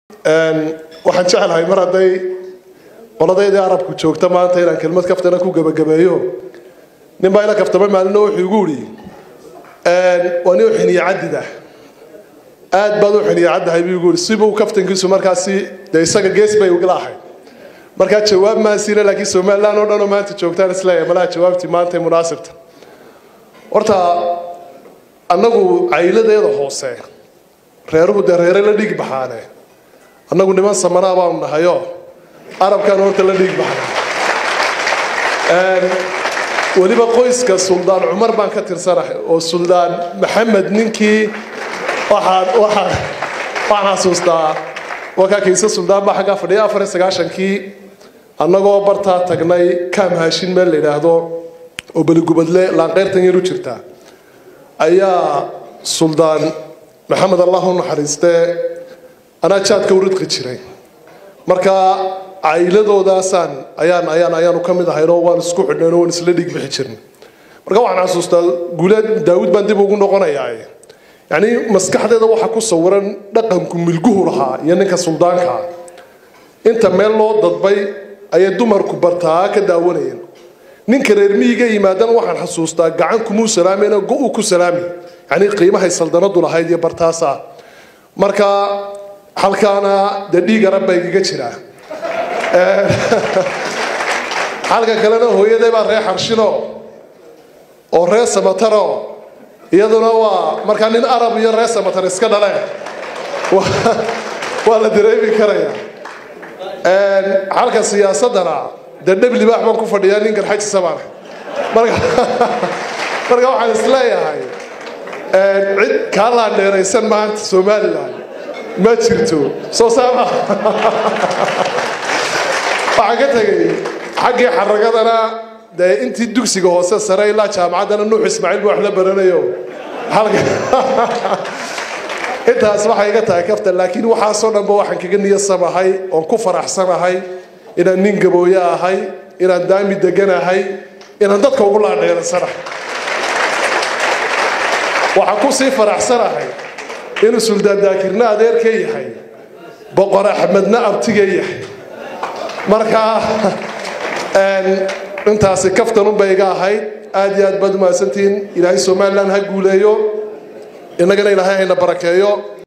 waxaan jeclahay mar hadday qoladaydii arabku joogta maanta inaan kelmad kaftana ku gebagabeeyo nin baa ila kaftamay maalino wuxuu igu idhi waa nin xiniyo cadida aad baad u xiniyo caddahay buu igu idhi sibuu kaftankiisu markaasi dee isaga gees bay ugala ahayd markaa jawaab maan siina laakiin somalilan oo dhan oo maanta joogtaan isleeyahay malaha jawaabtii maanta ee munaasibta horta annagu cayladeeda hoose reeruhu dee reere la dhiig baxaane annagu niman samanaa baanu nahayo arabkaan horta la dhiig baxna weliba qoyska suldaan cumar baan ka tirsanahay oo suldaan maxamed ninkii waxaan waxaan waxaan xasuustaa wakaa kayse suldaan baa xaggaa fadhiya afar iyo sagaashankii annagoo bartaa tagnay kaam haashin meel la yidhaahdo oo beligubadle laanqeyrtan yar u jirta ayaa suldaan maxamed allah u naxariistee anaa jaadka u ridqi jiray marka cayladoodaasaan ayaan ayaan ayaanu ka mid ahaynoo waan isku xidhneen oo waan isla dhig bixi jirnay marka waxaan xasuustaa guuleed daawud baan dib ugu noqonayaa yacni maskaxdeeda waxaa ku sawiran dhaqanku milguhu lahaa iyo ninka suldaanka inta meel loo dadbay ayay dumarku bartaa ka daawanayeen ninka reer miyiga yimaadana waxaan xasuustaa gacan kumuu salaamayna go-u ku salaami yacni qiimahay saldanadu lahayd iyo bartaasa marka halkaana dee dhiig arab baa igaga jiraa halka kalena hooyaday baa ree xarshino oo ree samataro iyaduna waa markaa nin arab iyo ree samatar iska dhaleen waa la dareemi karaya halka siyaasadana dee dheb libaax baan ku fadhiyaa nin garxajisa baan marka marka waxaan isleeyahay cid kaa laandheeraysan maanta somalilan ma jirto soo saama waxaan ka tegay xaggii xaragadana dee intii dugsiga hoose sare ilaa jaamacaddana nuux ismaaciil buu wax la baranayo intaas waxay iga tahay kaftan laakiin waxaasoo dhanba waxaan kaga niyasamahay oon ku faraxsanahay inaan nin gabooye ahay inaan daami deganahay inaan dadka ugu laandheeransanahay waxaan kusii faraxsanahay inuu suldaan daakirna adeerka yahay boqor axmedna abtiga yahay marka intaasi kaftanunbay iga ahayd aad iyo aad baad umahadsantihiin ilaahay somalilan ha guuleeyo innagana ilaahay hayna barakeeyo